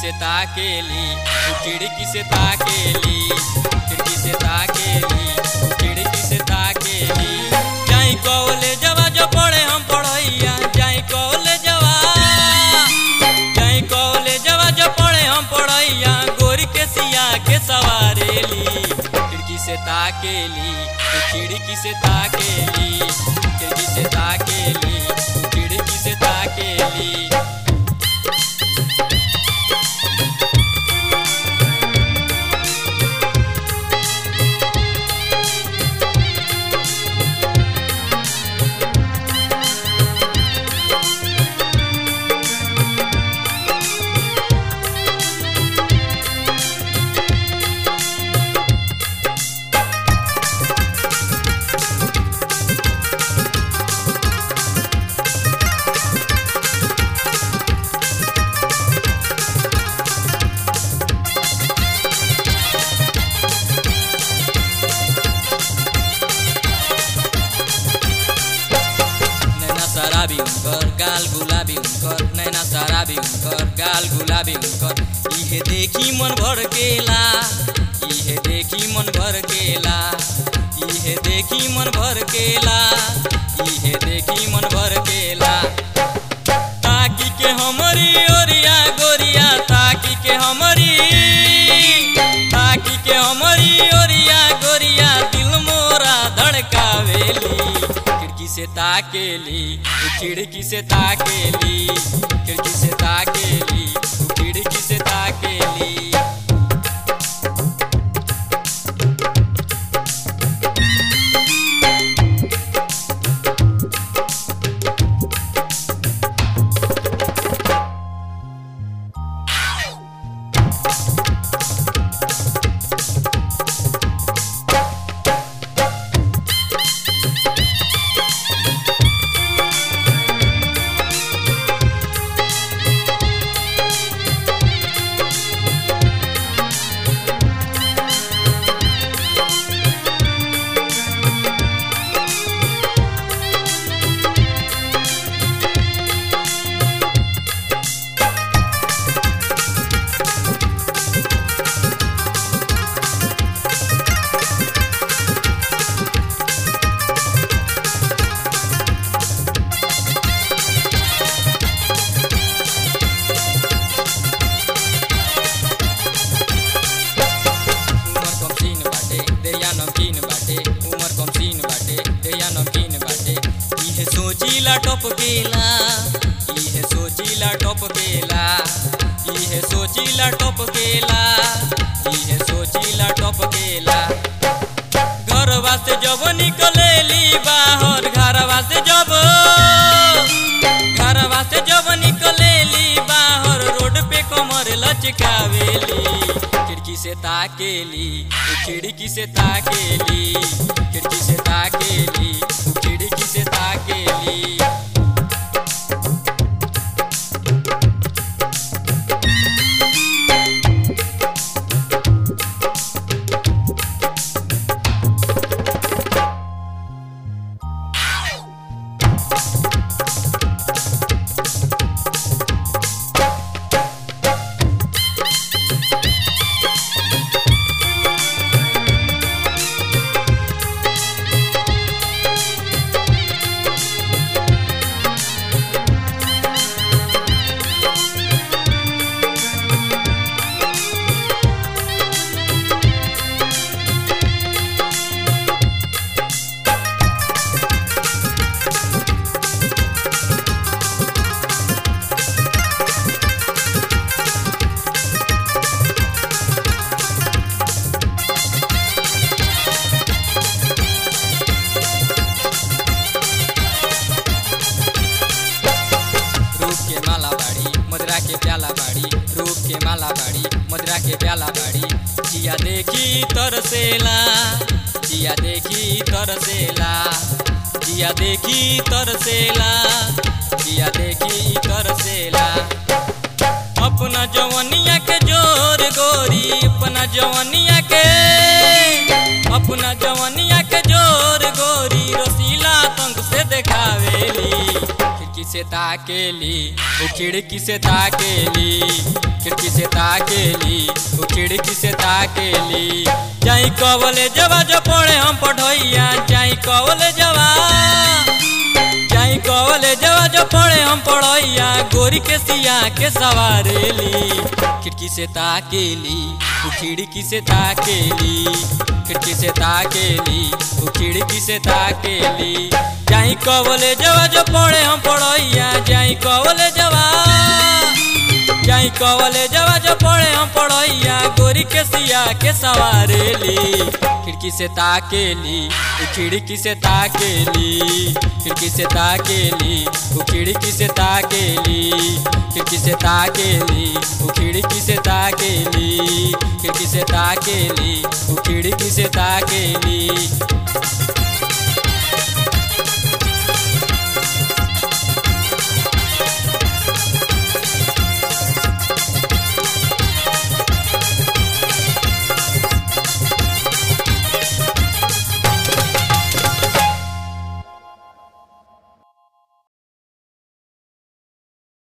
से ताकेली उ खिड़की से ताकेली खिड़की से ताकेली उ खिड़की से ताकेली जाई कॉलेजवा जो पढ़े हम पढ़ैया जाई कॉलेजवा जाई कॉलेजवा जो पढ़े हम पढ़ैया गोरी के सिया के सवारेली खिड़की से ताकेली उ खिड़की से ताकेली खिड़की से ताकेली उ खिड़की से ताकेली नैना शराबी उनकर गाल गुलाबी उनकर नैना शराबी उनकर गाल गुलाबी उनकर इहे देखी मन भर केला इहे देखी मन भर केला इहे देखी मन भर केला इहे देखी मन भर केला ताकी के हमरी ओरिया गोरिया ताकी के हमरी ताकी के हमरी ओरिया गोरिया दिल मोरा धड़कावेली खिड़की से ताकेली उ खिड़की से ताकेली खिड़की से ताकेली उ खिड़की से ताकेली उमर कम सीन बाटे देया नमकीन बाटे उमर कम सीन बाटे देया नमकीन बाटे इहे सोचीला टपकेला इहे सोचीला टपकेला इहे सोचीला टपकेला इहे सोचीला टपकेला घरवा से जब निकलेली बाहर घरवा से जब घरवा से जब निकलेली बाहर रोड पे कमर लचकावेली खिड़की से ताकेली उ खिड़की से ताकेली खिड़की से ताकेली उ खिड़की से ताकेली रूप के माला बाड़ी मदरा के प्याला बाड़ी रूप के माला बाड़ी मदरा के प्याला बाड़ी जिया देखी तरसेला जिया देखी तरसेला जिया देखी तरसेला जिया देखी तरसेला अपना जवनिया के जोर गोरी अपना जवनिया के अपना जवनिया के जोर गोरी रसीला तंग से देखावेली खिड़की से ताकेली वो खिड़की से ताकेली खिड़की से ताकेली वो खिड़की से ताकेली जाई कवले जवा जो पड़े हम पढ़ोइया जाई कवले जवा जाई कवले जवा जो पड़े हम पढ़ोइया गोरी के सिया के सवारेली खिड़की से ताकेली वो खिड़की से ताकेली खिड़की से ताकेली वो खिड़की से ताकेली जाई कवले जवा जो पड़े हम पढ़ोइया जाई कवले जवा जाई कवले जवा जो पड़े हम पढ़ोइया गोरी के सिया के सवारेली खिड़की से ताकेली वो खिड़की से ताकेली खिड़की से ताकेली वो खिड़की से ताकेली खिड़की से ताकेली वो खिड़की से ताकेली खिड़की से ताकेली वो खिड़की से ताकेली